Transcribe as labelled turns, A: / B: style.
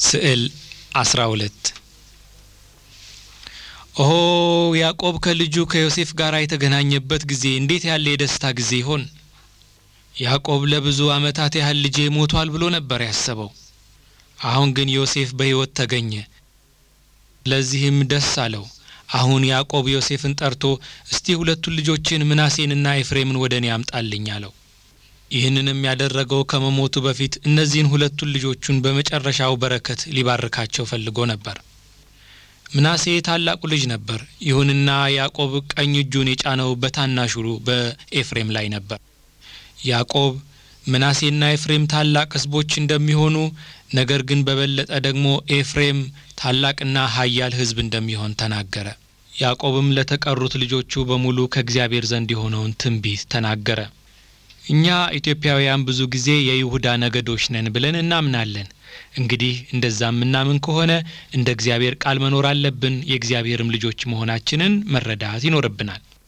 A: ስዕል 12 ኦ ያዕቆብ ከልጁ ከዮሴፍ ጋር የተገናኘበት ጊዜ እንዴት ያለ የደስታ ጊዜ ይሆን! ያዕቆብ ለብዙ ዓመታት ያህል ልጄ ሞቷል ብሎ ነበር ያሰበው። አሁን ግን ዮሴፍ በሕይወት ተገኘ። ለዚህም ደስ አለው። አሁን ያዕቆብ ዮሴፍን ጠርቶ እስቲ ሁለቱን ልጆችን ምናሴንና ኤፍሬምን ወደ እኔ አምጣልኝ አለው። ይህንንም ያደረገው ከመሞቱ በፊት እነዚህን ሁለቱን ልጆቹን በመጨረሻው በረከት ሊባርካቸው ፈልጎ ነበር። ምናሴ ታላቁ ልጅ ነበር። ይሁንና ያዕቆብ ቀኝ እጁን የጫነው በታናሹ በኤፍሬም ላይ ነበር። ያዕቆብ ምናሴና ኤፍሬም ታላቅ ሕዝቦች እንደሚሆኑ ነገር ግን በበለጠ ደግሞ ኤፍሬም ታላቅና ኃያል ሕዝብ እንደሚሆን ተናገረ። ያዕቆብም ለተቀሩት ልጆቹ በሙሉ ከእግዚአብሔር ዘንድ የሆነውን ትንቢት ተናገረ። እኛ ኢትዮጵያውያን ብዙ ጊዜ የይሁዳ ነገዶች ነን ብለን እናምናለን። እንግዲህ እንደዛ የምናምን ከሆነ እንደ እግዚአብሔር ቃል መኖር አለብን። የእግዚአብሔርም ልጆች መሆናችንን መረዳት ይኖርብናል።